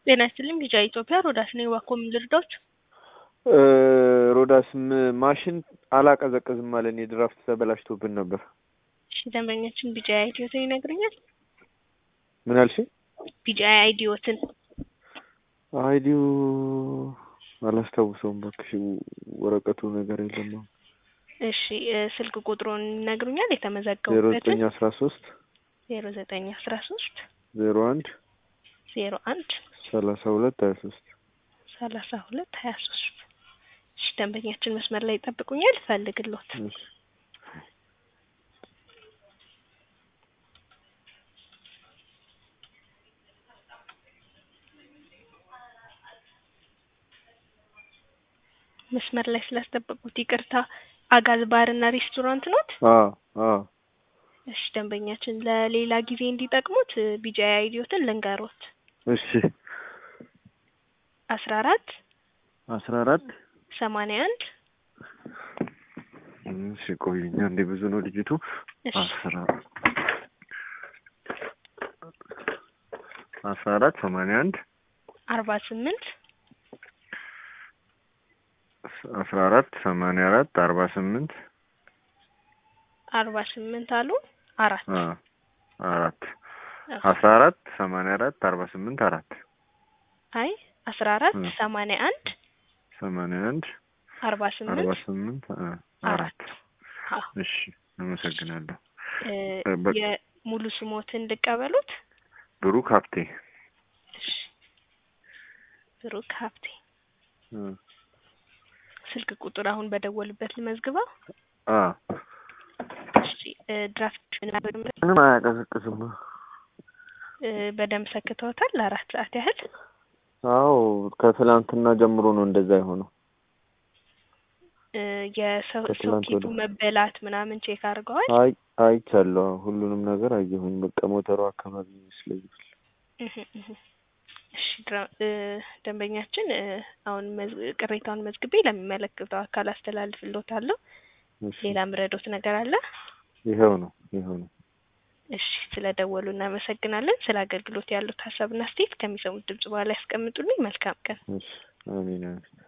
ጤና ይስጥልኝ ቢጫ ኢትዮጵያ ሮዳስ ነኝ። እባክዎ ምን ልርዳዎት? ሮዳስ ም- ማሽን አላቀዘቅዝም አለን። የድራፍት ተበላሽቶብን ነበር። እሺ ደንበኛችን ቢጫ አይዲዮትን ይነግሩኛል? ምን አልሽ? ቢጫ አይዲዮትን አይዲው አላስታውሰውም እባክሽ፣ ወረቀቱ ነገር የለም። አሁን እሺ እ ስልክ ቁጥሩን ይነግሩኛል? ዜሮ የተመዘገቡበትን ዘጠኝ አስራ ሶስት ዜሮ ዘጠኝ አስራ ሶስት ዜሮ አንድ ዜሮ አንድ ሰላሳ ሁለት ሀያ ሶስት ሰላሳ ሁለት ሀያ ሶስት እሺ ደንበኛችን መስመር ላይ ይጠብቁኛል፣ ፈልግሎት እሺ መስመር ላይ ስላስጠበቁት ይቅርታ። አጋዝ ባርና ሬስቶራንት ኖት? አዎ አዎ እሺ ደንበኛችን ለሌላ ጊዜ እንዲጠቅሙት ቢጃ አይዲዮትን ልንገሮት እሺ አስራ አራት አስራ አራት ሰማንያ አንድ እሺ ቆይኛ እንዴ ብዙ ነው ልጅቱ እሺ አስራ አስራ አራት ሰማንያ አንድ አርባ ስምንት አስራ አራት ሰማንያ አራት አርባ ስምንት አርባ ስምንት አሉ አራት አ አራት አዎ። አስራ አራት ሰማንያ አራት አርባ ስምንት አራት አይ አስራ አራት እ ሰማንያ አንድ ሰማንያ አንድ አርባ አርባ ስምንት ስምንት አ አራት አራት አዎ እሺ አመሰግናለሁ። እ እ በ- የሙሉ ስሞትን ልቀበሉት? ብሩክ ሀብቴ እሺ ብሩክ ሀብቴ እ ስልክ ቁጥር አሁን በደወሉበት ልመዝግበው። አ እሺ እ ድራፍት ምንም አያቀዘቅዝም። እ በደንብ ሰክተውታል ለአራት ሰዓት ያህል። አዎ ከትላንትና ጀምሮ ነው እንደዛ የሆነው። እ የሰው ከትላንት ሶኬቱ ወዲያ። መበላት ምናምን ቼክ አድርገዋል? አይ አይቻለሁ። ሁሉንም ነገር አየሁኝ። በቃ ሞተሩ አካባቢ ይመስለኛል። እህ እህ እሺ ድራ- እ ደንበኛችን እ አሁን መዝ- ቅሬታውን መዝግቤ ለሚመለከተው አካል አስተላልፍልዎታለሁ። እሺ ሌላ ምረዶት ነገር አለ? ይኸው ነው ይኸው ነው። እሺ ስለ ደወሉ እናመሰግናለን። ስለ አገልግሎት ያሉት ሀሳብና አስተያየት ከሚሰሙት ድምጽ በኋላ ያስቀምጡልኝ። መልካም ቀን። እሺ አሜን አሜን።